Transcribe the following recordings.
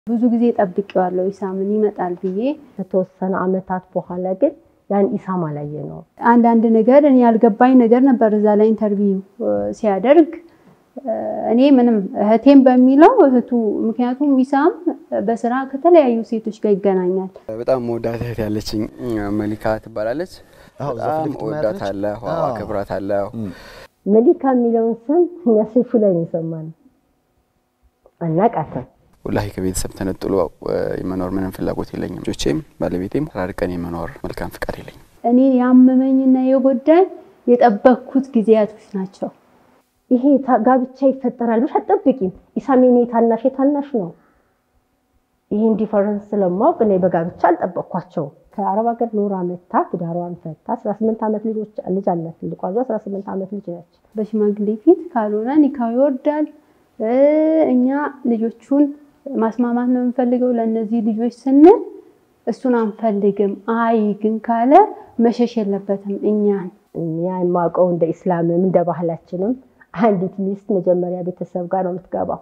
ብዙ ጊዜ ጠብቄዋለሁ ኢሳምን ይመጣል ብዬ። ከተወሰነ ዓመታት በኋላ ግን ያን ኢሳም አላየ ነው። አንዳንድ ነገር እኔ ያልገባኝ ነገር ነበር እዛ ላይ ኢንተርቪው ሲያደርግ እኔ ምንም እህቴም በሚለው እህቱ ምክንያቱም ኢሳም በስራ ከተለያዩ ሴቶች ጋር ይገናኛል። በጣም መወዳት እህት ያለችኝ መሊካ ትባላለች። አዎ፣ እዛ በጣም ፊት ለፊት እወዳታለሁ፣ አዎ። አከብራታለሁ። መሊካ የሚለውን ስም እኛ ሰይፉ ላይ ነው የሰማነው። አናቃተም። ወላሂ ከቤተሰብ ተነጥሎ የመኖር ምንም ፍላጎት የለኝም። ልጆቼም ባለቤቴም ተራርቀን የመኖር መልካም ፍቃድ የለኝም። እኔን ያመመኝና የጎዳኝ የጠበቅኩት ጊዜያቶች ናቸው። ይሄ ታ- ጋብቻ ይፈጠራል ብለሽ አትጠብቂም። ኢሳም የኔ ታናሽ የታናሽ ነው። ይህን ዲፈረንስ ስለማወቅ እኔ በጋብቻ አልጠበቅኳቸውም። ከአረብ ሀገር ኖራ መታ ትዳሯን ፈታ 18 ዓመት ልጆች ልጅ አላት። ትልቋ ልጇ 18 ዓመት ልጅ ነች። በሽማግሌ ፊት ካልሆነ ኒካው ይወርዳል። እ እኛ ልጆቹን ማስማማት ነው የምንፈልገው ለእነዚህ ልጆች ስንል እሱን አንፈልግም። አይ ግን ካለ መሸሽ የለበትም እኛን እኛ የማውቀው እንደ ኢስላምም እንደ ባህላችንም አንዲት ሚስት መጀመሪያ ቤተሰብ ጋር ነው የምትገባው።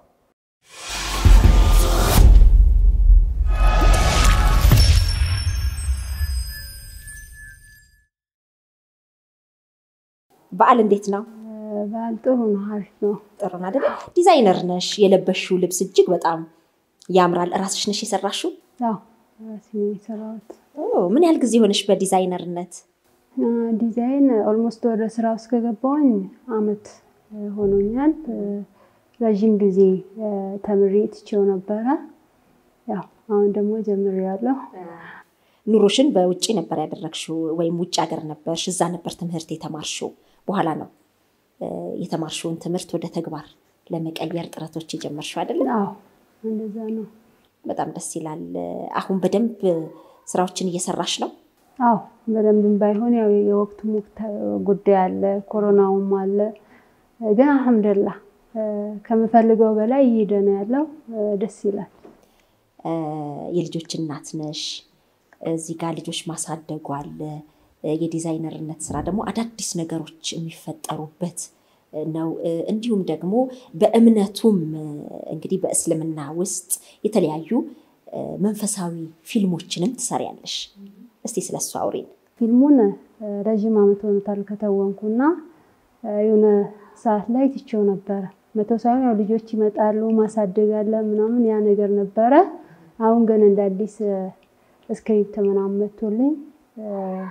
በዓል እንዴት ነው? በዓል ጥሩ ነው፣ አሪፍ ነው። ጥሩ ነው አይደለ? ዲዛይነር ነሽ። የለበሽው ልብስ እጅግ በጣም ያምራል። እራስሽ ነሽ የሰራሽው? ያው ራሴ ነው የሰራሁት። ኦ፣ ምን ያህል ጊዜ ሆነሽ በዲዛይነርነት? አ፣ ዲዛይን ኦልሞስት ወደ ስራ ውስጥ ከገባሁኝ አመት እ፣ ሆኖኛል። እ፣ ረዥም ጊዜ እ፣ ተምሬ ትቼው ነበረ። ያው አሁን ደግሞ ጀምሬያለሁ። ኑሮሽን በውጭ ነበር ያደረግሽው ወይም ውጭ ሀገር ነበርሽ? እዛ ነበር ትምህርት የተማርሽው? በኋላ ነው እ፣ የተማርሽውን ትምህርት ወደ ተግባር ለመቀየር ጥረቶች የጀመርሽው አይደለ? አዎ እንደዛ ነው። በጣም ደስ ይላል። አሁን በደንብ ስራዎችን እየሰራሽ ነው? አዎ በደንብም ባይሆን ያው የወቅቱ ሙክተ- ጉዳይ አለ፣ ኮሮናውም አለ። ግን አልሐምዱሊላህ እ፣ ከምፈልገው በላይ እየሄደ ነው ያለው። እ፣ ደስ ይላል። እ፣ የልጆች እናት ነሽ። እዚህ ጋር ልጆች ማሳደጉ አለ። እ፣ የዲዛይነርነት ስራ ደግሞ አዳዲስ ነገሮች የሚፈጠሩበት ነው። እ፣ እንዲሁም ደግሞ በእምነቱም እ፣ እንግዲህ በእስልምና ውስጥ የተለያዩ እ፣ መንፈሳዊ ፊልሞችንም ትሰሪያለሽ። እስቲ ስለሱ አውሪን። ፊልሙን እ፣ ረዥም ዓመት ሆኖታል ከተወንኩና እ፣ የሆነ ሰዓት ላይ ትቼው ነበረ። መተው ሳይሆን ያው ልጆች ይመጣሉ ማሳደግ አለ ምናምን ያ ነገር ነበረ። አሁን ግን እንደ አዲስ እ፣ ስክሪፕት ምናምን መቶልኝ እ፣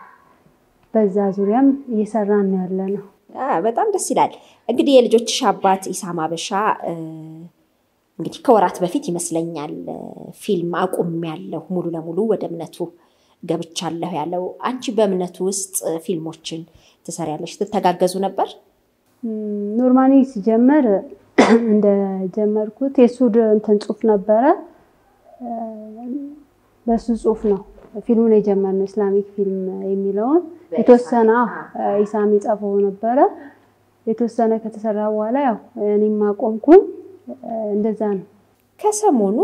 በዛ ዙሪያም እየሰራን ነው ያለ ነው። አ፣ በጣም ደስ ይላል። እንግዲህ የልጆችሽ አባት ኢሳም አበሻ እ፣ እንግዲህ ከወራት በፊት ይመስለኛል እ፣ ፊልም አቁሜያለሁ ሙሉ ለሙሉ ወደ እምነቱ ገብቻለሁ ያለው። አንቺ በእምነቱ ውስጥ እ፣ ፊልሞችን ትሰሪያለሽ፣ ትተጋገዙ ነበር? ኖርማሊ ሲጀመር እንደጀመርኩት የእሱ ድ- እንትን ጽሁፍ ነበረ። እ፣ በሱ ጽሁፍ ነው ፊልሙን የጀመርነው ኢስላሚክ ፊልም የሚለውን የተወሰነ አዎ፣ ኢሳም የጻፈው ነበረ። የተወሰነ ከተሰራ በኋላ ያው እኔም አቆምኩኝ። እ፣ እንደዛ ነው። ከሰሞኑ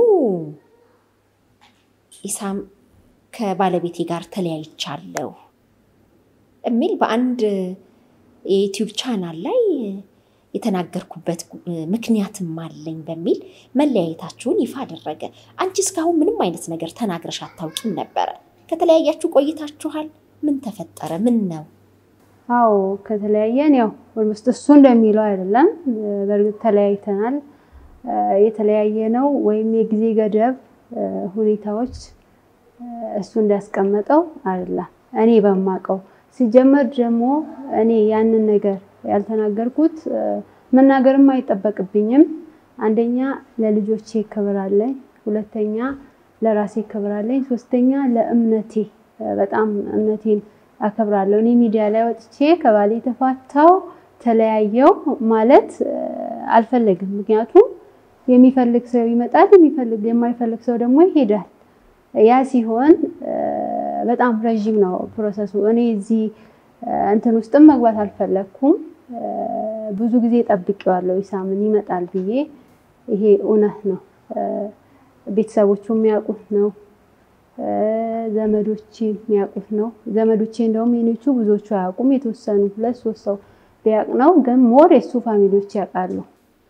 ኢሳም ከባለቤቴ ጋር ተለያይቻለሁ የሚል በአንድ የዩቲዩብ ቻናል ላይ የተናገርኩበት ምክንያትም አለኝ በሚል መለያየታችሁን ይፋ አደረገ። አንቺ እስካሁን ምንም አይነት ነገር ተናግረሽ አታውቂም ነበረ። ከተለያያችሁ ቆይታችኋል። ምን ተፈጠረ? ምን ነው? አዎ ከተለያየን ያው ኦልሞስት እሱ እንደሚለው አይደለም። እ፣ በእርግጥ ተለያይተናል። እ፣ የተለያየ ነው ወይም የጊዜ ገደብ እ፣ ሁኔታዎች እ፣ እሱ እንዳስቀመጠው አይደለም። እኔ በማውቀው ሲጀመር ደግሞ እኔ ያንን ነገር ያልተናገርኩት እ፣ መናገርም አይጠበቅብኝም። አንደኛ ለልጆቼ ክብር አለኝ፣ ሁለተኛ ለራሴ ክብር አለኝ፣ ሶስተኛ ለእምነቴ እ፣ በጣም እምነቴን አከብራለሁ። እኔ ሚዲያ ላይ ወጥቼ ከባሌ ተፋታው ተለያየው ማለት እ፣ አልፈለግም። ምክንያቱም የሚፈልግ ሰው ይመጣል፣ የሚፈልግ የማይፈልግ ሰው ደግሞ ይሄዳል። ያ ሲሆን እ፣ በጣም ረዥም ነው ፕሮሰሱ። እኔ እዚህ እ፣ እንትን ውስጥም መግባት አልፈለግኩም። እ፣ ብዙ ጊዜ ጠብቄዋለሁ ኢሳምን ይመጣል ብዬ። ይሄ እውነት ነው። እ፣ ቤተሰቦቹ የሚያውቁት ነው። እ፣ ዘመዶቼ የሚያውቁት ነው። ዘመዶቼ እንደውም የኔቹ ብዙዎቹ አያውቁም። የተወሰኑ ሁለት ሶስት ሰው ቢያውቅ ነው። ግን ሞር የሱ ፋሚሊዎች ያውቃሉ።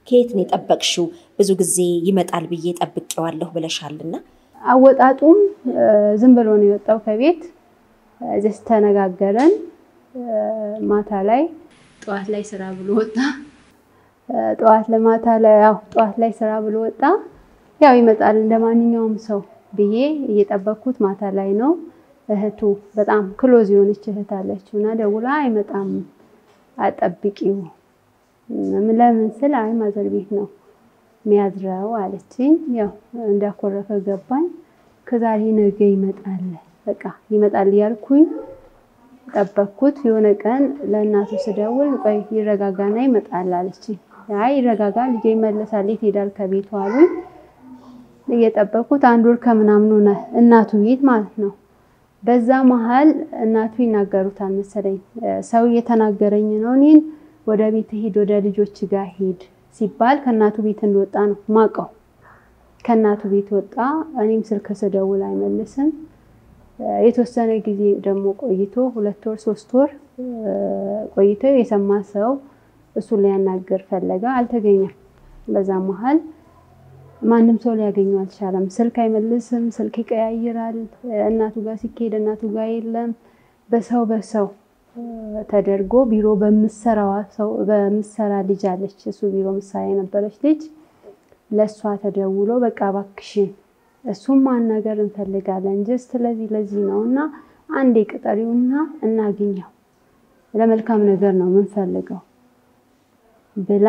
ከየት ነው የጠበቅሽው? ብዙ ጊዜ ይመጣል ብዬ ጠብቄዋለሁ ብለሻልና አወጣጡም ዝም ብሎ ነው የወጣው ከቤት ጀስት ተነጋገረን። ማታ ላይ ጠዋት ላይ ስራ ብሎ ወጣ። ጠዋት ለማታ ላይ ያው ጠዋት ላይ ስራ ብሎ ወጣ። ያው ይመጣል እንደ ማንኛውም ሰው ብዬ እየጠበቅኩት ማታ ላይ ነው እህቱ በጣም ክሎዝ የሆነች እህት አለችው እና ደውላ አይመጣም አጠብቂው ለምን ስል አይ ማዘር ቤት ነው የሚያድረው አለችኝ። ያው እንዳኮረፈ ገባኝ። ከዛሬ ነገ ይመጣል በቃ ይመጣል እያልኩኝ ጠበቅኩት። የሆነ ቀን ለእናቱ ስደውል ቆይ ይረጋጋና ይመጣል አለችኝ። አይ ይረጋጋ ልጄ ይመለሳል የት ሄዳል ከቤቱ አሉኝ። እየጠበቅኩት አንድ ወር ከምናምን ሆነ እናቱ ቤት ማለት ነው። በዛ መሀል እናቱ ይናገሩታል መሰለኝ ሰው እየተናገረኝ ነው እኔን ወደ ቤት ሂድ ወደ ልጆች ጋር ሂድ ሲባል ከእናቱ ቤት እንደወጣ ነው ማቀው። ከእናቱ ቤት ወጣ። እኔም ስልክ ስደውል አይመልስም። የተወሰነ ጊዜ ደግሞ ቆይቶ ሁለት ወር ሶስት ወር ቆይቶ የሰማ ሰው እሱን ሊያናገር ፈለገ፣ አልተገኘም። በዛ መሀል ማንም ሰው ሊያገኘው አልቻለም። ስልክ አይመልስም፣ ስልክ ይቀያይራል። እናቱ ጋር ሲካሄድ እናቱ ጋር የለም። በሰው በሰው ተደርጎ ቢሮ በምሰራዋ ሰው በምሰራ ልጅ አለች፣ እሱ ቢሮ ምሳሌ የነበረች ልጅ ለእሷ ተደውሎ በቃ እባክሽን እሱም ማናገር እንፈልጋለን ጀስት ለዚህ ለዚህ ነው እና አንዴ ቅጠሪውና እናግኘው ለመልካም ነገር ነው የምንፈልገው ብላ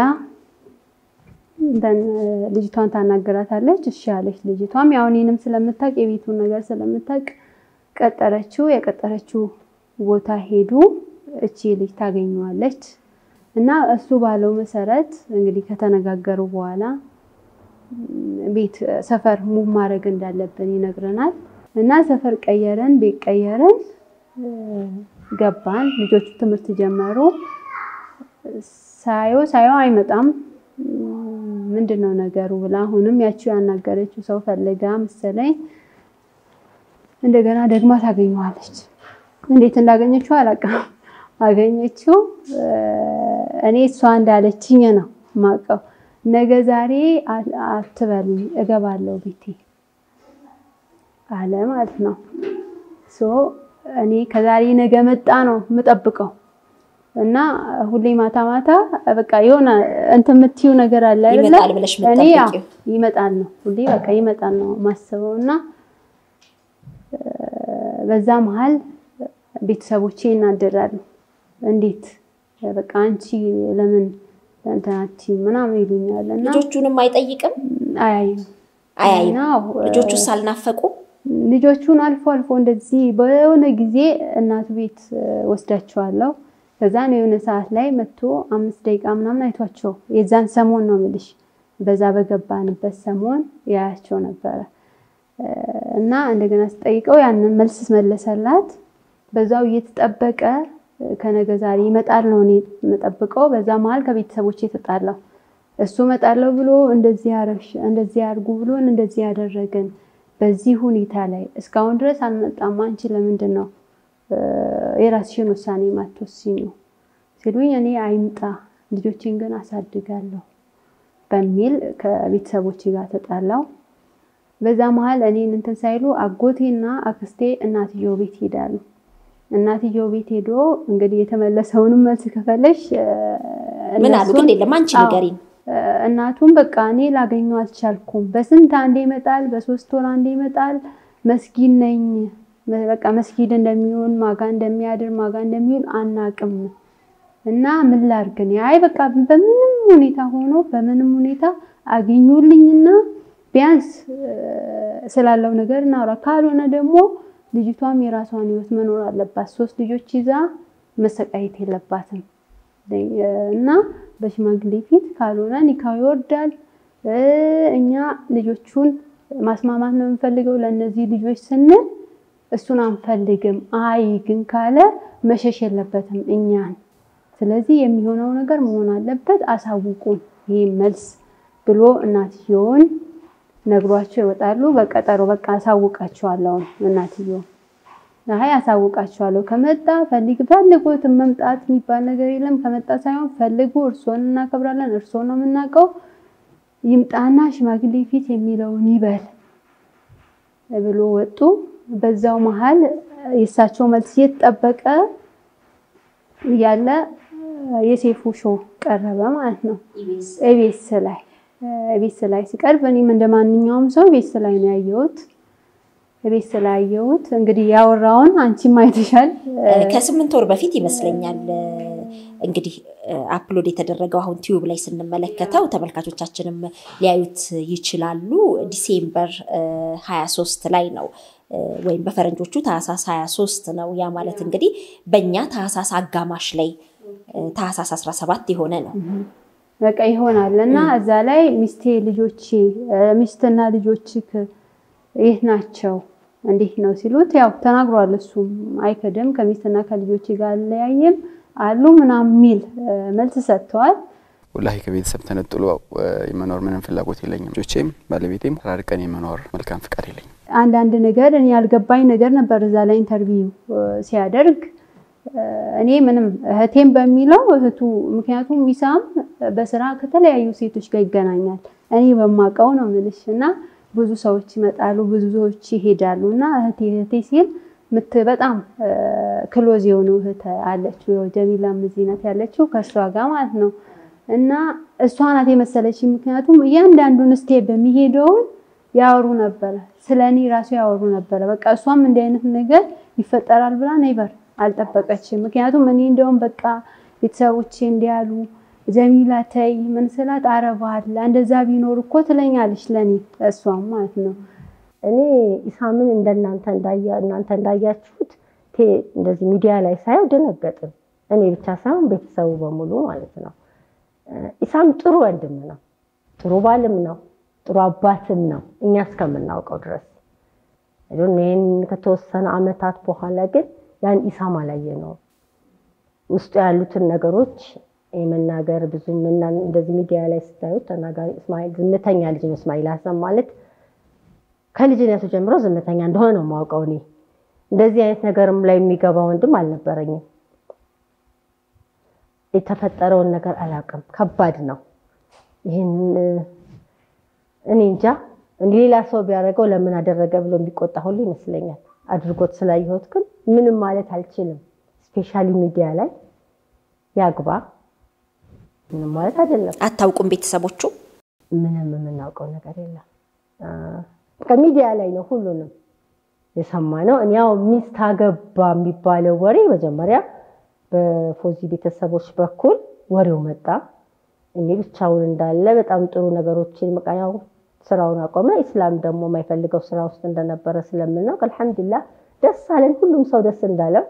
ልጅቷን ታናገራታለች። እሺ ያለች ልጅቷም ያው እኔንም ስለምታውቅ የቤቱን ነገር ስለምታውቅ ቀጠረችው። የቀጠረችው ቦታ ሄዱ። እቺ ልጅ ታገኘዋለች እና እሱ ባለው መሰረት እንግዲህ ከተነጋገሩ በኋላ ቤት ሰፈር ሙቭ ማድረግ እንዳለብን ይነግረናል እና ሰፈር ቀየረን፣ ቤት ቀየረን፣ ገባን። ልጆቹ ትምህርት ጀመሩ። ሳየው ሳየው አይመጣም ምንድን ነው ነገሩ ብላ አሁንም ያቺው ያናገረችው ሰው ፈልጋ መሰለኝ እንደገና ደግማ ታገኘዋለች። እንዴት እንዳገኘችው አላውቅም። አገኘችው። እኔ እሷ እንዳለችኝ ነው ማቀው። ነገ ዛሬ አትበሉኝ እገባለሁ ቤቴ አለ ማለት ነው። ሶ እኔ ከዛሬ ነገ መጣ ነው የምጠብቀው እና ሁሌ ማታ ማታ በቃ የሆነ እንትን የምትይው ነገር አለ አይደለ? ይመጣል ብለሽ እኔ ያው የምትጠብቂው ይመጣል ነው ሁሌ በቃ ይመጣል ነው ማስበው እና በዛ መሀል ቤተሰቦቼ ይናደዳሉ። እንዴት በቃ አንቺ ለምን እንትናቲ ምናምን ይሉኛል እና ልጆቹንም አይጠይቅም አያይም አያይም። እና ልጆቹ ሳልናፈቁ ልጆቹን አልፎ አልፎ እንደዚህ በሆነ ጊዜ እናቱ ቤት ወስዳቸዋለሁ። ከዛ ነው የሆነ ሰዓት ላይ መጥቶ አምስት ደቂቃ ምናምን አይቷቸው የዛን ሰሞን ነው የምልሽ፣ በዛ በገባንበት ሰሞን ያያቸው ነበረ እና እንደገና ስጠይቀው ያንን መልስ መለሰላት። በዛው እየተጠበቀ ከነገ ዛሬ ይመጣል ነው እኔ የምጠብቀው። በዛ መሀል ከቤተሰቦች የተጣላው እሱ እመጣለሁ ብሎ እንደዚህ ያረግሽ እንደዚህ ያርጉ ብሎን እንደዚህ ያደረገን በዚህ ሁኔታ ላይ እስካሁን ድረስ አልመጣም። አንቺ ለምንድን ነው የራስሽን ውሳኔ ማትወስኙ ሲሉኝ እኔ አይምጣ ልጆችን ግን አሳድጋለሁ በሚል ከቤተሰቦቼ ጋር ተጣላው። በዛ መሀል እኔን እንትን ሳይሉ አጎቴና አክስቴ እናትየው ቤት ሄዳሉ። እናትየው ቤት ሄዶ እንግዲህ የተመለሰውንም መልስ ከፈለሽ ምን አሉ? ግን የለም አንቺ ንገሪን። እናቱም በቃ እኔ ላገኘው አልቻልኩም። በስንት አንዴ ይመጣል፣ በሶስት ወር አንዴ ይመጣል። መስጊድ ነኝ በቃ መስጊድ እንደሚሆን ማጋ እንደሚያድር ማጋ እንደሚውል አናቅም እና ምን ላድርግ እኔ አይ በቃ በምንም ሁኔታ ሆኖ በምንም ሁኔታ አግኙልኝና ቢያንስ ስላለው ነገር እናውራ። ካልሆነ ደግሞ ልጅቷም የራሷን ህይወት መኖር አለባት። ሶስት ልጆች ይዛ መሰቃየት የለባትም እና በሽማግሌ ፊት ካልሆነ ኒካው ይወርዳል። እኛ ልጆቹን ማስማማት ነው የምንፈልገው ለእነዚህ ልጆች ስንል እሱን አንፈልግም። አይ ግን ካለ መሸሽ የለበትም እኛን። ስለዚህ የሚሆነው ነገር መሆን አለበት፣ አሳውቁን፣ ይህ መልስ ብሎ እናትየውን ነግሯቸው ይወጣሉ። በቀጠሮ በቃ አሳውቃቸዋለሁ እናትየው አይ አሳውቃችኋለሁ፣ ከመጣ ፈልግ ፈልጉት፣ መምጣት የሚባል ነገር የለም። ከመጣ ሳይሆን ፈልጉ፣ እርስዎን እናከብራለን፣ እርስዎን ነው የምናውቀው፣ ይምጣና ሽማግሌ ፊት የሚለውን ይበል ብሎ ወጡ። በዛው መሀል የእሳቸው መልስ እየተጠበቀ እያለ የሴፉ ሾው ቀረበ ማለት ነው። ኤቤስ ላይ ኤቤስ ላይ ሲቀርብ እኔም እንደ ማንኛውም ሰው ኤቤስ ላይ ነው ያየሁት። ኤቤስ ላይ ያየሁት እንግዲህ ያወራውን አንቺም አይተሻል። ከስምንት ወር በፊት ይመስለኛል እንግዲህ አፕሎድ የተደረገው አሁን ቲዩብ ላይ ስንመለከተው ተመልካቾቻችንም ሊያዩት ይችላሉ። ዲሴምበር 23 ላይ ነው ወይም በፈረንጆቹ ታህሳስ 23 ነው። ያ ማለት እንግዲህ በእኛ ታህሳስ አጋማሽ ላይ ታህሳስ 17 የሆነ ነው። በቃ ይሆናል እና እዛ ላይ ሚስቴ ልጆቼ ሚስትና ልጆች የት ናቸው እንዴት ነው ሲሉት ያው ተናግሯል። እሱም አይክድም ከሚስትና ከልጆቼ ጋር አለያይም አሉ ምናምን የሚል መልስ ሰጥተዋል። ወላሂ ከቤተሰብ ተነጥሎ የመኖር ምንም ፍላጎት የለኝም። ልጆቼም ባለቤቴም ተራርቀን የመኖር መልካም ፍቃድ የለኝም። አንዳንድ ነገር እኔ ያልገባኝ ነገር ነበር እዛ ላይ ኢንተርቪው ሲያደርግ እኔ ምንም እህቴም በሚለው እህቱ ምክንያቱም ሚሳም በስራ ከተለያዩ ሴቶች ጋር ይገናኛል። እኔ በማውቀው ነው ምልሽ እና ብዙ ሰዎች ይመጣሉ፣ ብዙ ሰዎች ይሄዳሉ እና እህቴ እህቴ ሲል ምት በጣም ክሎዝ የሆነው እህት አለችው ጀሚላም እዚህ ናት ያለችው ከእሷ ጋር ማለት ነው እና እሷ ናት የመሰለች ምክንያቱም እያንዳንዱን ስቴፕ በሚሄደውን ያወሩ ነበረ፣ ስለ እኔ ራሱ ያወሩ ነበረ። በቃ እሷም እንዲህ አይነት ነገር ይፈጠራል ብላ ነይበር አልጠበቀችም። ምክንያቱም እኔ እንደውም በቃ ቤተሰቦቼ እንዲያሉ ጀሚላ ተይ ምን ስላት አረባል እንደዛ ቢኖር እኮ ትለኛለች ለእኔ እሷም ማለት ነው። እኔ ኢሳምን እንደናንተ እናንተ እንዳያችሁት እንደዚህ ሚዲያ ላይ ሳየው ደነገጥን። እኔ ብቻ ሳይሆን ቤተሰቡ በሙሉ ማለት ነው። ኢሳም ጥሩ ወንድም ነው፣ ጥሩ ባልም ነው፣ ጥሩ አባትም ነው እኛ እስከምናውቀው ድረስ። ይህን ከተወሰነ አመታት በኋላ ግን ያን ኢሳም አላየ ነው ውስጡ ያሉትን ነገሮች የመናገር ብዙም እንደዚህ ሚዲያ ላይ ስታዩት ተናጋሪ እስማኤል ዝምተኛ ልጅ ነው። እስማኤል ሀሰን ማለት ከልጅነቱ ጀምሮ ዝምተኛ እንደሆነ ነው የማውቀው። እኔ እንደዚህ አይነት ነገርም ላይ የሚገባ ወንድም አልነበረኝም። የተፈጠረውን ነገር አላውቅም። ከባድ ነው። ይህን እኔ እንጃ ሌላ ሰው ቢያደርገው ለምን አደረገ ብሎ የሚቆጣ ሁሉ ይመስለኛል። አድርጎት ስላየሁት ግን ምንም ማለት አልችልም። ስፔሻሊ ሚዲያ ላይ ያግባ ምንም ማለት አይደለም። አታውቁም ቤተሰቦቹ? ምንም የምናውቀው ነገር የለም። ከሚዲያ ላይ ነው ሁሉንም የሰማነው። እኔ ያው ሚስት አገባ የሚባለው ወሬ መጀመሪያ በፎዚ ቤተሰቦች በኩል ወሬው መጣ። እኔ ብቻውን እንዳለ በጣም ጥሩ ነገሮችን መቃያው ስራውን አቆመ። ኢስላም ደግሞ የማይፈልገው ስራ ውስጥ እንደነበረ ስለምናውቅ አልሐምዱሊላህ ደስ አለን። ሁሉም ሰው ደስ እንዳለው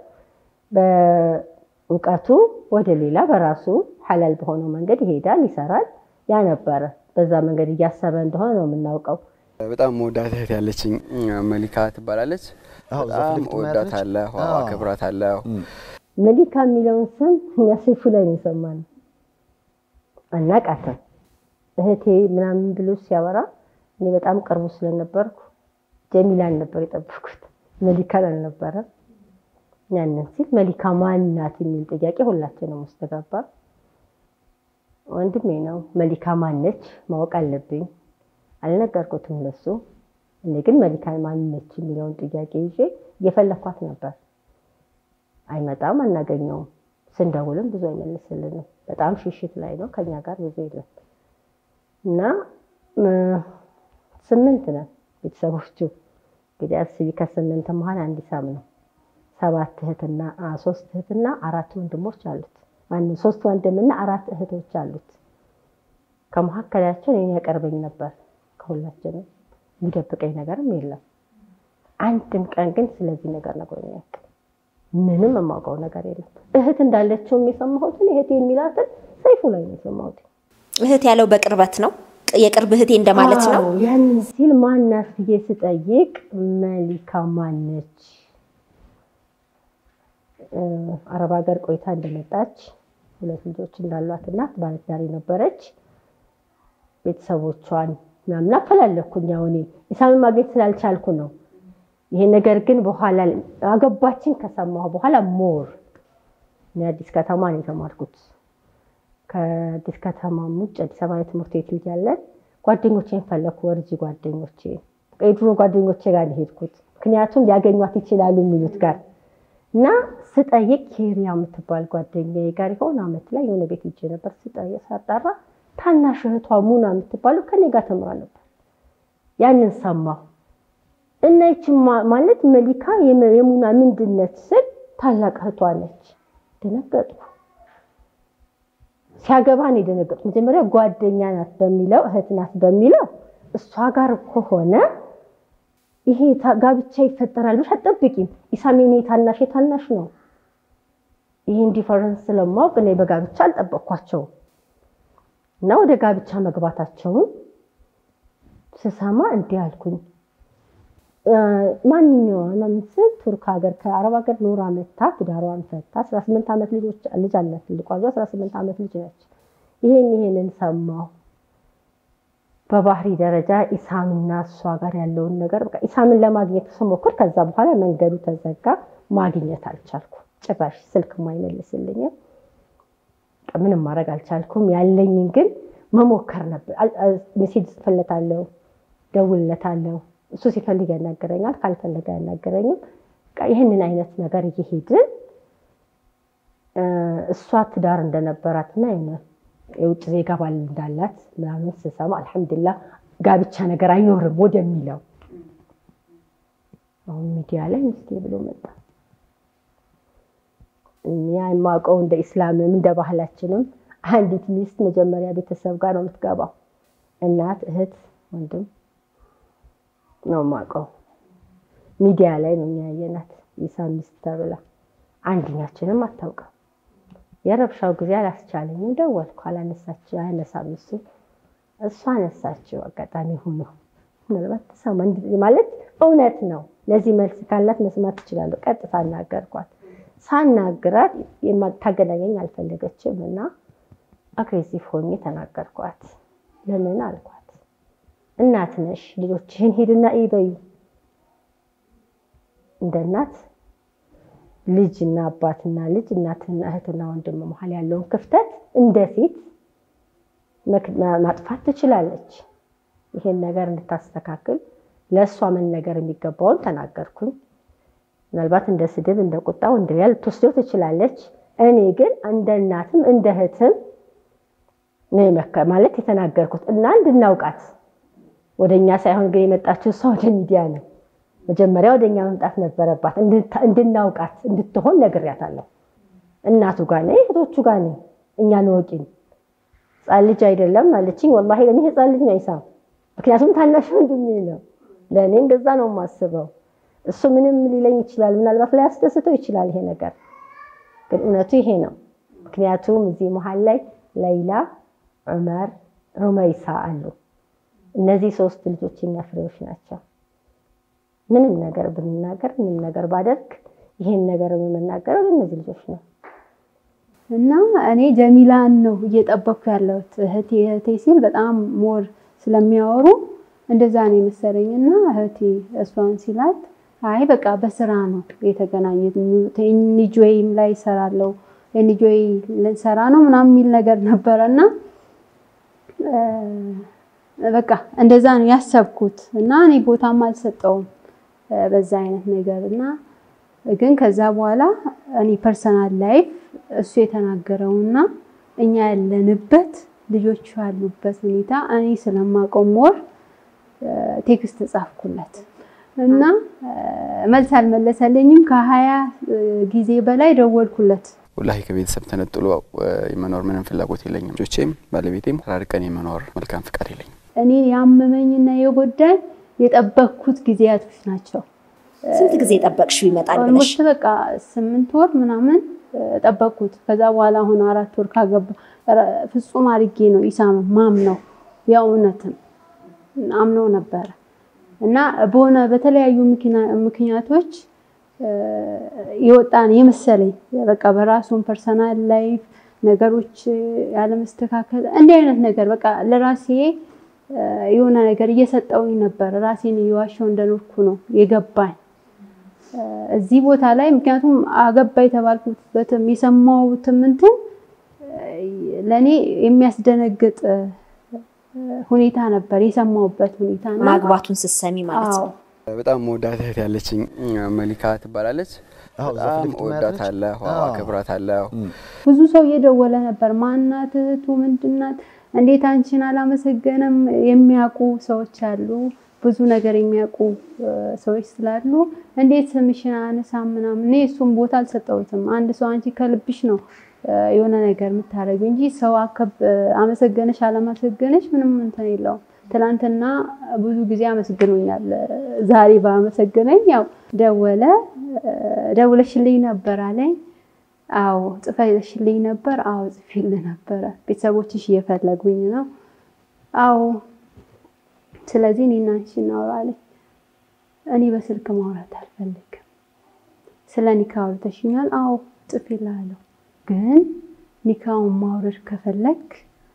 በእውቀቱ ወደ ሌላ በራሱ ሐላል በሆነው መንገድ ይሄዳል፣ ይሰራል። ያ ነበረ በዛ መንገድ እያሰበ እንደሆነ ነው የምናውቀው። በጣም መወዳት እህት ያለችኝ መሊካ ትባላለች። በጣም እወዳታለሁ፣ አከብራታለሁ። መሊካ የሚለውን ስም እኛ ሰይፉ ላይ ነው የሰማነው። አናቃተም እህቴ ምናምን ብሎ ሲያወራ እኔ በጣም ቅርቡ ስለነበርኩ ጀሚላን ነበር የጠበኩት፣ መሊካን አልነበረም። ያንን ሲል መሊካ ማናት የሚል ጥያቄ ሁላችንም ውስጥ ገባ። ወንድሜ ነው መሊካ ማነች ማወቅ አለብኝ። አልነገርኩትም ለሱ። እኔ ግን መሊካ ማነች የሚለውን ጥያቄ ይዤ እየፈለኳት ነበር። አይመጣም፣ አናገኘውም። ስንደውልም ብዙ አይመልስልንም። በጣም ሽሽት ላይ ነው፣ ከኛ ጋር ብዙ የለም እና ስምንት ነን ቤተሰቦቹ። እንግዲህ አስቢ፣ ከስምንት መሀል አንድ ኢሳም ነው። ሰባት እህትና ሶስት እህትና አራት ወንድሞች አሉት። ማነው ሶስት ወንድምና አራት እህቶች አሉት። ከመካከላቸው እኔን ያቀርበኝ ነበር። ከሁላችንም የሚደብቀኝ ነገርም የለም። አንድም ቀን ግን ስለዚህ ነገር ነግሮኝ አያውቅም። ምንም የማውቀው ነገር የለም። እህት እንዳለችው የሰማሁትን እህት የሚላትን ሰይፉ ላይ ነው የሰማሁት። እህት ያለው በቅርበት ነው፣ የቅርብ እህቴ እንደማለት ነው። አዎ፣ ያንን ሲል ማናት ብዬ ስጠይቅ መሊካ ማነች? አረብ ሀገር ቆይታ እንደመጣች ሁለት ልጆች እንዳሏት እናት ባለትዳር ነበረች። ቤተሰቦቿን ምናምን አፈላለኩኝ። ያው እኔ ኢሳምን ማግኘት ስላልቻልኩ ነው ይሄ ነገር ግን በኋላ አገባችን ከሰማሁ በኋላ ሞር አዲስ ከተማ ነው የተማርኩት። ከአዲስ ከተማም ውጭ አዲስ አበባ ትምህርት ቤት እያለን ጓደኞቼን ፈለኩ። ወርጂ ጓደኞቼ የድሮ ጓደኞቼ ጋር ነው የሄድኩት። ምክንያቱም ሊያገኟት ይችላሉ የሚሉት ጋር እና ስጠይቅ ኬሪያ የምትባል ጓደኛዬ ጋር የሆነ ዓመት ላይ የሆነ ቤት ሄጄ ነበር። ስጠይቅ ሳጣራ ታናሽ እህቷ ሙና የምትባለው ከኔ ጋር ተምራ ነበር። ያንን ሰማሁ እና ይቺ ማለት መሊካ የሙና ምንድነት ስል ታላቅ እህቷ ነች። ደነገጥኩ። ሲያገባ ነው የደነገጥኩ። መጀመሪያ ጓደኛ ናት በሚለው እህት ናት በሚለው እሷ ጋር ከሆነ ይሄ ጋብቻ ይፈጠራል ብለሽ አትጠብቂም። ኢሳም የኔ ታናሽ የታናሽ ነው። ይሄን ዲፈረንስ ስለማወቅ እኔ በጋብቻ አልጠበቅኳቸውም እና ወደ ጋብቻ መግባታቸውን ስሰማ እንዲህ አልኩኝ። ማንኛዋ ምስል ቱርክ ሀገር ከአረብ ሀገር ኖራ መታ ትዳሯን ፈታ። 18 ዓመት ልጅ አላት። ትልቋ 18 ዓመት ልጅ ነች። ይሄን ይሄንን ሰማሁ። በባህሪ ደረጃ ኢሳምና እሷ ጋር ያለውን ነገር በቃ ኢሳምን ለማግኘት ስሞክር ከዛ በኋላ መንገዱ ተዘጋ። ማግኘት አልቻልኩ። ጭራሽ ስልክ አይመልስልኝም። ምንም ማድረግ አልቻልኩም። ያለኝን ግን መሞከር ነበር። ሜሴጅ ጽፍለታለሁ፣ ደውልለታለሁ። እሱ ሲፈልግ ያናገረኛል፣ ካልፈለገ አያናገረኝም። ይህንን አይነት ነገር እየሄድን እሷ ትዳር እንደነበራትና የውጭ ዜጋ ባል እንዳላት ምናምን ስሰማ አልሐምዱላ ጋብቻ ነገር አይኖርም ወደሚለው አሁን ሚዲያ ላይ ሚስቴ ብሎ መጣ። ያ የማውቀው እንደ ኢስላምም እንደ ባህላችንም አንዲት ሚስት መጀመሪያ ቤተሰብ ጋር ነው የምትገባው። እናት፣ እህት፣ ወንድም ነው የማውቀው። ሚዲያ ላይ ነው የሚያየናት ኢሳም ሚስት ተብላ አንድኛችንም አታውቅም። የረብሻው ጊዜ አላስቻለኝም። ደወልኩ፣ አላነሳች አያነሳም እሱ እሷ አነሳችው። አጋጣሚ ሆኖ ምናልባት ተሰማ ማለት እውነት ነው። ለዚህ መልስ ካላት መስማት ትችላለሁ። ቀጥታ አናገርኳት። ሳናግራት ታገናኘኝ አልፈለገችም እና አግሬሲቭ ሆኜ ተናገርኳት። ለምን አልኳት፣ እናት ነሽ፣ ልጆችህን ሂድና ይበዩ እንደ እናት ልጅና አባትና ልጅ እናትና እህትና ወንድም መሀል ያለውን ክፍተት እንደ ሴት ማጥፋት ትችላለች። ይሄን ነገር እንድታስተካክል ለእሷ መነገር የሚገባውን ተናገርኩኝ። ምናልባት እንደ ስድብ፣ እንደ ቁጣ፣ እንደ ያ ልትወስደው ትችላለች። እኔ ግን እንደ እናትም እንደ እህትም ማለት የተናገርኩት እና እንድናውቃት ወደ እኛ ሳይሆን ግን የመጣችው እሷ ወደ ሚዲያ ነው። መጀመሪያ ወደ እኛ መምጣት ነበረባት። እንድናውቃት እንድትሆን ነግሬያታለሁ። እናቱ ጋር ነኝ፣ እህቶቹ ጋር ነኝ። እኛን ወቂን ህፃን ልጅ አይደለም አለችኝ። ወላሂ ለእኔ ህፃን ልጅ ነው አይሳም፣ ምክንያቱም ታናሽ ወንድሜ ነው። ለእኔ እንደዛ ነው የማስበው። እሱ ምንም ሊለኝ ይችላል፣ ምናልባት ላይ ያስደስተው ይችላል ይሄ ነገር፣ ግን እውነቱ ይሄ ነው። ምክንያቱም እዚህ መሀል ላይ ለይላ፣ ዑመር፣ ሩመይሳ አሉ። እነዚህ ሶስት ልጆች የኛ ፍሬዎች ናቸው። ምንም ነገር ብንናገር ምንም ነገር ባደርግ ይሄን ነገር የምናገረው በእነዚህ ልጆች ነው። እና እኔ ጀሚላን ነው እየጠበኩ ያለሁት እህቴ እህቴ ሲል በጣም ሞር ስለሚያወሩ እንደዛ ነው የመሰለኝ። እና እህቴ እሷን ሲላት አይ በቃ በስራ ነው የተገናኘት ኤንጆይም ላይ ይሰራለው ኤንጆይ ልንሰራ ነው ምናምን የሚል ነገር ነበረ እና በቃ እንደዛ ነው ያሰብኩት እና እኔ ቦታም አልሰጠውም በዛ አይነት ነገር እና ግን ከዛ በኋላ እኔ ፐርሰናል ላይፍ እሱ የተናገረውና እኛ ያለንበት ልጆቹ ያሉበት ሁኔታ እኔ ስለማውቀው ሞር ቴክስት ጻፍኩለት እና መልስ አልመለሰልኝም። ከሀያ ጊዜ በላይ ደወልኩለት። ወላሂ ከቤተሰብ ተነጥሎ የመኖር ምንም ፍላጎት የለኝም። ልጆቼም ባለቤቴም ተራርቀን የመኖር መልካም ፍቃድ የለኝም። እኔ ያመመኝና የጎዳኝ የጠበቅኩት ጊዜያቶች ናቸው። ስንት ጊዜ ጠበቅሽው ይመጣል ብለሽ? ኦልሞስት በቃ ስምንት ወር ምናምን ጠበቅኩት። ከዛ በኋላ አሁን አራት ወር ካገባ ፍጹም አድርጌ ነው ኢሳም ማም ነው የእውነትም አምነው ነበረ እና በሆነ በተለያዩ ምክንያቶች የወጣን የመሰለኝ በቃ በራሱን ፐርሰናል ላይፍ ነገሮች ያለመስተካከል እንዲህ አይነት ነገር በቃ ለራሴ የሆነ ነገር እየሰጠውኝ ነበር። ራሴን እየዋሸው እንደኖርኩ ነው የገባኝ እዚህ ቦታ ላይ ምክንያቱም አገባ የተባልኩበትም የሰማሁትም እንትን ለእኔ የሚያስደነግጥ ሁኔታ ነበር የሰማሁበት ሁኔታ እና ማግባቱን ስትሰሚ ማለት ነው። በጣም መወዳት እህት ያለችኝ መሊካ ትባላለች። አዎ፣ እዛ በጣም ፊት ለፊት እወዳታለሁ፣ አዎ። አከብራታለሁ። ብዙ ሰው እየደወለ ነበር። ማናት እህቱ ምንድናት? እንዴት አንቺን አላመሰገነም? የሚያውቁ ሰዎች አሉ፣ ብዙ ነገር የሚያውቁ እ፣ ሰዎች ስላሉ እንዴት ስምሽን አነሳም ምናምን። እኔ እሱም ቦታ አልሰጠሁትም። አንድ ሰው አንቺ ከልብሽ ነው እ፣ የሆነ ነገር የምታደርገው እንጂ ሰው አከብ አመሰገነሽ አላመሰገነሽ ምንም እንትን የለውም። ትናንትና ብዙ ጊዜ አመስግኖኛል። ዛሬ ባመሰገነኝ ያው ደወለ እ፣ ደውለሽልኝ ነበር አለኝ። አዎ ጽፈሽልኝ ነበር? አዎ ጽፌልህ ነበረ። ቤተሰቦችሽ እየፈለጉኝ ነው? አዎ። ስለዚህ እኔና አንቺ እናውራ አለኝ። እኔ በስልክ ማውራት አልፈልግም። ስለ ኒካ አውርተሽኛል? አዎ ጽፌልሃለሁ። ግን ኒካውን ማውረድ ከፈለግ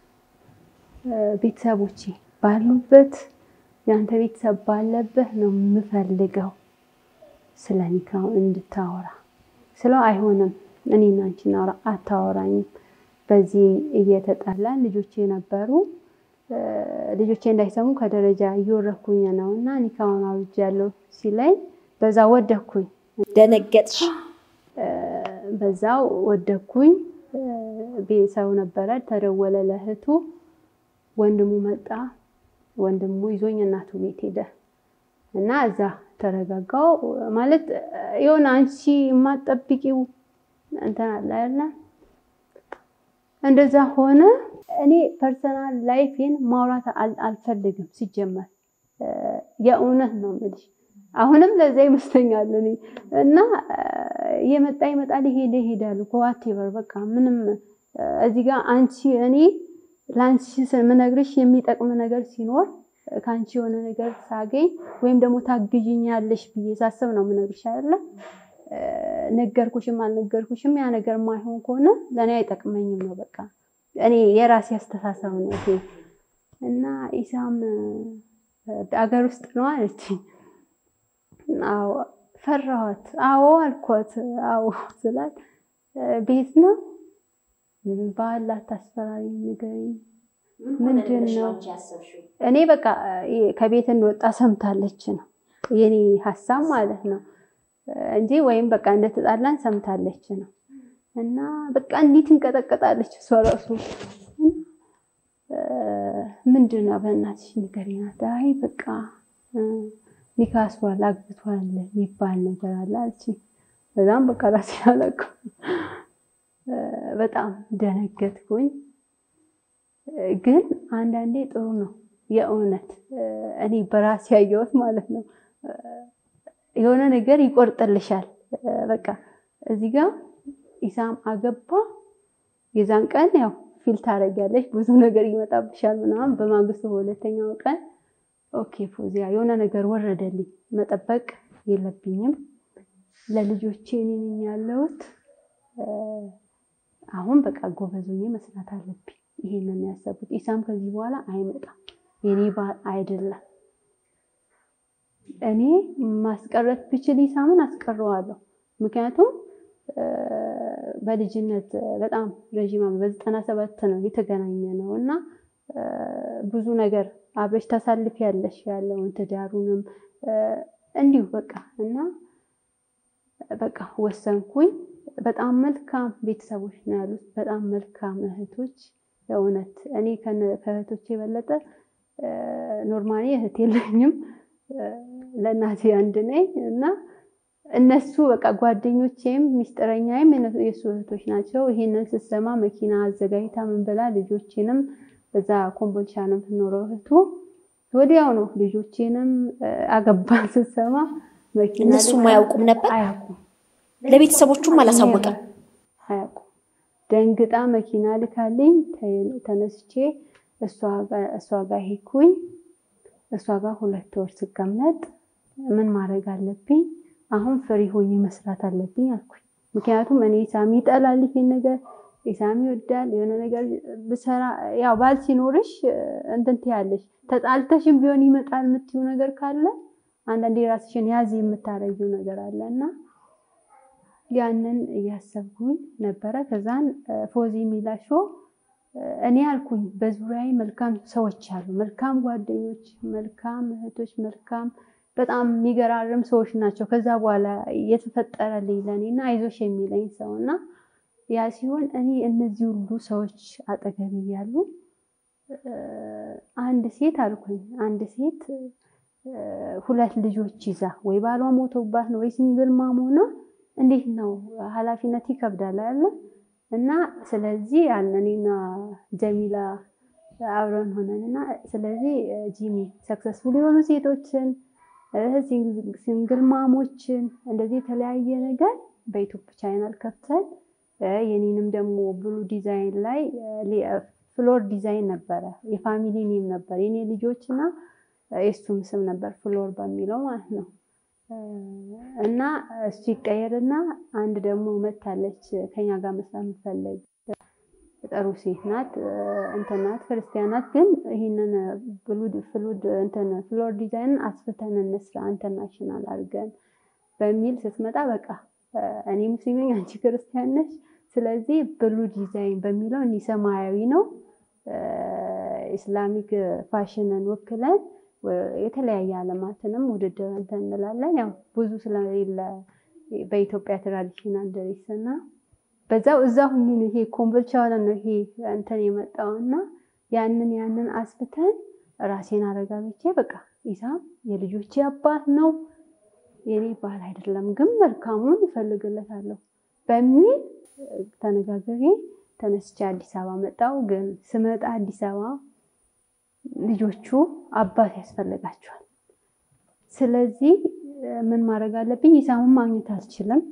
ቤተሰቦቼ ባሉበት የአንተ ቤተሰብ ባለበት ነው የምፈልገው ስለ ኒካው እንድታወራ ስለው አይሆንም፣ እኔና አንቺ እናውራ። አታወራኝም። በዚህ እየተጣላን ልጆቼ ነበሩ። እ፣ ልጆቼ እንዳይሰሙ ከደረጃ እየወረኩኝ ነው እና ኒካውን አውርጃለሁ ሲለኝ በዛ ወደኩኝ። ደነገጥሽ? እ፣ በዛው ወደኩኝ። እ፣ ቤተሰቡ ነበረ፣ ተደወለ ለእህቱ። ወንድሙ መጣ። ወንድሙ ይዞኝ እናቱ ቤት ሄደ እና እዛ ተረጋጋው። ማለት የሆነ አንቺ የማትጠብቂው እንትን አለ አይደለ? እንደዛ ሆነ። እኔ ፐርሰናል ላይፌን ማውራት አል- አልፈልግም ሲጀመር እ፣ የእውነት ነው የምልሽ። አሁንም ለዛ ይመስለኛል እኔ እና እ፣ የመጣ ይመጣል ይሄድ ይሄዳል እኮ ዋቴቨር በቃ ምንም እ፣ እዚህ ጋር አንቺ እኔ ለአንቺ የምነግርሽ የሚጠቅም ነገር ሲኖር እ፣ ከአንቺ የሆነ ነገር ሳገኝ ወይም ደግሞ ታግዥኛለሽ ብዬ ሳስብ ነው የምነግርሽ አይደለ? እ፣ ነገርኩሽም አልነገርኩሽም ያ ነገር ማይሆን ከሆነ ለእኔ አይጠቅመኝም ነው በቃ እኔ የራሴ አስተሳሰብ ነው ይሄ እና ኢሳም እ፣ አገር ውስጥ ነው አለችኝ። አዎ ፈራኋት። አዎ አልኳት። አዎ ስላት እ፣ ቤት ነው በኋላ አታስፈራሪ ንገሪኝ ምንድን ነው? እኔ በቃ እ፣ ከቤት እንደወጣ ሰምታለች ነው የኔ ሀሳብ ማለት ነው እንጂ ወይም በቃ እንደተጣላን ሰምታለች ነው እና በቃ እንዲህ ትንቀጠቀጣለች እሷ ራሱ እ፣ ምንድን ነው በእናትሽ ንገሪኝ አላት። አይ በቃ እ፣ ኒካ አስሯል አግብቷል የሚባል ነገር አለ አለችኝ። በዛም በቃ ራሴን አላውቅም እ፣ በጣም ደነገጥኩኝ። እ፣ ግን አንዳንዴ ጥሩ ነው የእውነት እ፣ እኔ በራሴ ያየሁት ማለት ነው እ፣ የሆነ ነገር ይቆርጥልሻል። እ፣ በቃ እዚህ ጋር ኢሳም አገባ የዛን ቀን ያው ፊል ታደርጊያለሽ፣ ብዙ ነገር ይመጣብሻል ምናምን። በማግስቱ በሁለተኛው ቀን ኦኬ ፎዚያ የሆነ ነገር ወረደልኝ፣ መጠበቅ የለብኝም ለልጆቼ እኔ ነኝ ያለሁት እ፣ አሁን በቃ ጎበዝ ሆኜ መስራት አለብኝ። ይሄንን ነው ያሰብኩት። ኢሳም ከዚህ በኋላ አይመጣም፣ የኔ ባል አይደለም። እኔ ማስቀረት ብችል ኢሳምን አስቀረዋለሁ። ምክንያቱም እ፣ በልጅነት በጣም ረዥም ዓመት በዘጠና ሰባት ነው የተገናኘ ነው እና እ፣ ብዙ ነገር አብረሽ ታሳልፊያለሽ ያለውን ትዳሩንም እ፣ እንዲሁ በቃ እና በቃ ወሰንኩኝ። በጣም መልካም ቤተሰቦች ነው ያሉት፣ በጣም መልካም እህቶች። የእውነት እኔ ከነ- ከእህቶቼ የበለጠ ኖርማሊ እህት የለኝም፣ እ፣ ለእናቴ አንድ ነኝ እና እነሱ በቃ ጓደኞቼም ሚስጥረኛዬም የነ- የእሱ እህቶች ናቸው። ይሄንን ስትሰማ መኪና አዘጋጅታ ምን ብላ ልጆቼንም እዛ ኮምቦልቻ ነው የምትኖረው እህቱ ወዲያው ነው ልጆቼንም እ፣ አገባን ስትሰማ መኪና እነሱም ልካ- አያውቁም ነበር? አያውቁም ለቤተሰቦቹም አላሳወቀም። አያውቁም። ደንግጣ መኪና ልካልኝ ተ- ተነስቼ እሷ ጋ- እሷ ጋር ሄድኩኝ። እሷ ጋር ሁለት ወር ስቀመጥ ምን ማድረግ አለብኝ? አሁን ፍሪ ሆኜ መስራት አለብኝ አልኩኝ። ምክንያቱም እኔ ኢሳሚ ይጠላል ይሄን ነገር ኢሳሚ ይወዳል። የሆነ ነገር ብሰራ ያው ባል ሲኖርሽ እ፣ እንትን ትያለሽ። ተጣልተሽም ቢሆን ይመጣል የምትይው ነገር ካለ አንዳንዴ ራስሽን ያዝ የምታረጊው ነገር አለ እና ያንን እያሰብኩኝ ነበረ። ከዛን ፎዚ ሚላሾ እኔ አልኩኝ በዙሪያዬ መልካም ሰዎች አሉ፣ መልካም ጓደኞች፣ መልካም እህቶች፣ መልካም በጣም የሚገራርም ሰዎች ናቸው። ከዛ በኋላ የተፈጠረልኝ ለእኔ እና አይዞሽ የሚለኝ ሰው እና ያ ሲሆን እኔ እነዚህ ሁሉ ሰዎች አጠገብ እያሉ አንድ ሴት አልኩኝ አንድ ሴት ሁለት ልጆች ይዛ ወይ ባሏ ሞቶባት ነው ወይ ሲንግል ማም ሆና እንዴት ነው ኃላፊነት ይከብዳል አለ እና ስለዚህ ያን እኔና ጀሚላ አብረን ሆነን እና ስለዚህ ጂሚ ሰክሰስፉል የሆኑ ሴቶችን ሲንግል ማሞችን እንደዚህ የተለያየ ነገር በዩቱብ ቻናል ከፍተን የኔንም ደግሞ ብሉ ዲዛይን ላይ ፍሎር ዲዛይን ነበረ የፋሚሊ ኔም ነበር የኔ ልጆች እና የእሱም ስም ነበር ፍሎር በሚለው ማለት ነው። እና እሱ ይቀየርና አንድ ደግሞ መታለች ከኛ ጋር መስራት የምትፈልግ ጥሩ ሴት ናት፣ እንትን ናት፣ ክርስቲያን ናት። ግን ይህንን ብሉድ ፍሉድ እንትን ፍሎር ዲዛይንን አስፍተን እንስራ ኢንተርናሽናል አድርገን በሚል ስትመጣ በቃ እኔ ሙስሊም ነኝ፣ አንቺ ክርስቲያን ነሽ። ስለዚህ ብሉ ዲዛይን በሚለው እኒ ሰማያዊ ነው ኢስላሚክ ፋሽንን ወክለን የተለያየ ዓለማትንም ውድድር እንትን እንላለን። ያው ብዙ ስለሌለ በኢትዮጵያ ትራዲሽናል ድሬስ እና በዛው እዛ ሁኝ ነው ይሄ ኮምቦልቻ ነው ይሄ እንትን የመጣው እና ያንን ያንን አስፍተን ራሴን አረጋግቼ በቃ ኢሳም የልጆቼ አባት ነው የኔ ባል አይደለም፣ ግን መልካሙን እፈልግለታለሁ በሚል ተነጋግሬ ተነስቼ አዲስ አበባ መጣው። ግን ስመጣ አዲስ አበባ ልጆቹ አባት ያስፈልጋቸዋል። ስለዚህ ምን ማድረግ አለብኝ? ኢሳምን ማግኘት አልችልም።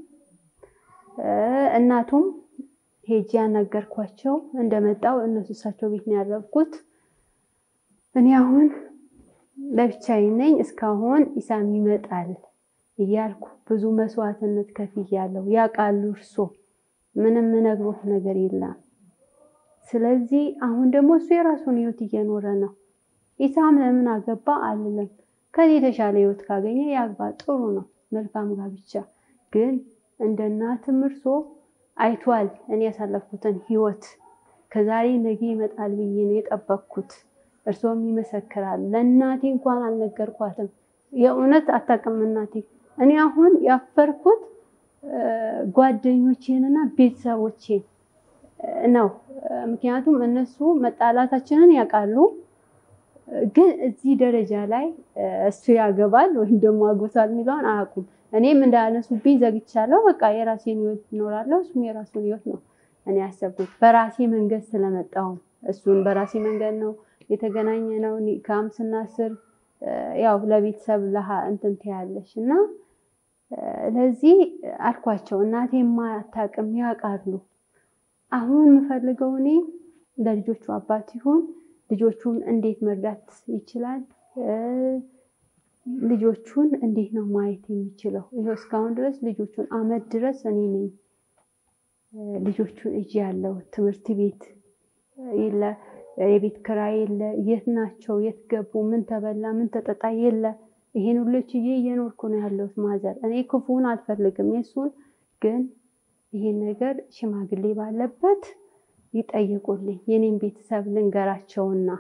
እናቱም ሄጄ ያናገርኳቸው እንደመጣው እነሱ እሳቸው ቤት ነው ያረፍኩት። እኔ አሁን ለብቻዬ ነኝ። እስካሁን ኢሳም ይመጣል እያልኩ ብዙ መስዋዕትነት ከፍያለሁ። ያውቃሉ እርሶ ምንም ምነግሮት ነገር የለም። ስለዚህ አሁን ደግሞ እሱ የራሱን ህይወት እየኖረ ነው። ኢሳም ለምን አገባ አልልም። ከኔ የተሻለ ህይወት ካገኘ ያግባ፣ ጥሩ ነው፣ መልካም ጋብቻ። ግን እንደ እናትም እርሶ አይቷል እኔ ያሳለፍኩትን ህይወት። ከዛሬ ነገ ይመጣል ብዬ ነው የጠበቅኩት። እርሶም ይመሰክራል። ለእናቴ እንኳን አልነገርኳትም። የእውነት አታውቅም እናቴ። እኔ አሁን ያፈርኩት ጓደኞቼንና ቤተሰቦቼን ነው። ምክንያቱም እነሱ መጣላታችንን ያውቃሉ። ግን እዚህ ደረጃ ላይ እሱ ያገባል ወይም ደግሞ አጎቷል የሚለውን አያውቁም። እኔም እንዳያነሱብኝ ዘግቻለሁ። በቃ የራሴን ህይወት እኖራለሁ፣ እሱም የራሱን ህይወት ነው እኔ ያሰብኩት። በራሴ መንገድ ስለመጣሁ እሱን በራሴ መንገድ ነው የተገናኘ ነው። ኒካም ስናስር ያው ለቤተሰብ ለሀ እንትን ትያለሽ እና ለዚህ አልኳቸው። እናቴ ማታውቅም ያውቃሉ። አሁን የምፈልገው እኔ ለልጆቹ አባት ይሁን ልጆቹን እንዴት መርዳት ይችላል፣ ልጆቹን እንዴት ነው ማየት የሚችለው? ይኸው እስካሁን ድረስ ልጆቹን አመት ድረስ እኔ ነኝ ልጆቹን እጅ ያለው ትምህርት ቤት የለ፣ የቤት ክራይ የለ፣ የት ናቸው፣ የት ገቡ፣ ምን ተበላ፣ ምን ተጠጣ የለ። ይሄን ሁሉ ችዬ እየኖርኩ ነው ያለሁት። ማዘር እኔ ክፉን አልፈልግም የእሱን ግን ይሄን ነገር ሽማግሌ ባለበት ይጠይቁልኝ። የኔን ቤተሰብ ልንገራቸውና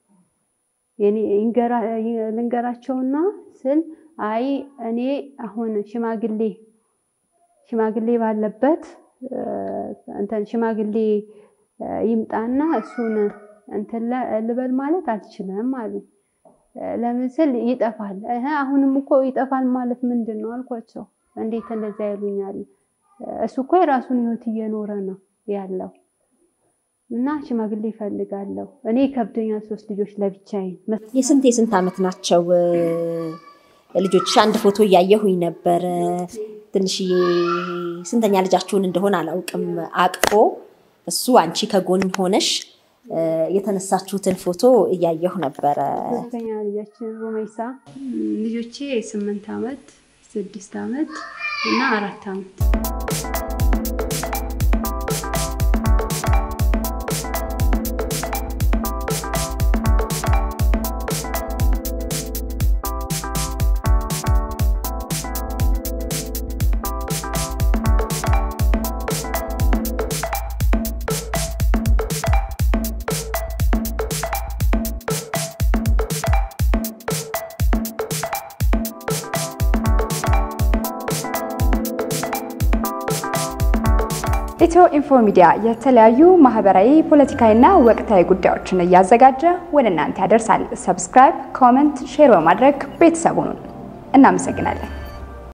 ልንገራቸውና ስል አይ እኔ አሁን ሽማግሌ ሽማግሌ ባለበት እንትን ሽማግሌ ይምጣና እሱን እንትን ልበል ማለት አልችልም አሉ። ለምን ስል ይጠፋል። አሁንም እኮ ይጠፋል ማለት ምንድን ነው አልኳቸው። እንዴት እንደዛ ይሉኛል? እሱ እኮ የራሱን ህይወት እየኖረ ነው ያለው እና ሽማግሌ ይፈልጋለሁ። እኔ ከብደኛል። ሶስት ልጆች ለብቻዬን የስንት የስንት ዓመት ናቸው ልጆች? አንድ ፎቶ እያየሁኝ ነበረ። ትንሽዬ ስንተኛ ልጃችሁን እንደሆነ አላውቅም። አቅፎ እሱ አንቺ ከጎን ሆነሽ የተነሳችሁትን ፎቶ እያየሁ ነበረ። ሶስተኛ ልጃችን ሩመይሳ። ልጆቼ ስምንት ዓመት ስድስት ዓመት እና አራት ዓመት ኢትዮ ኢንፎ ሚዲያ የተለያዩ ማህበራዊ፣ ፖለቲካዊና ወቅታዊ ጉዳዮችን እያዘጋጀ ወደ እናንተ ያደርሳል። ሰብስክራይብ፣ ኮመንት፣ ሼር በማድረግ ቤተሰቡን እናመሰግናለን።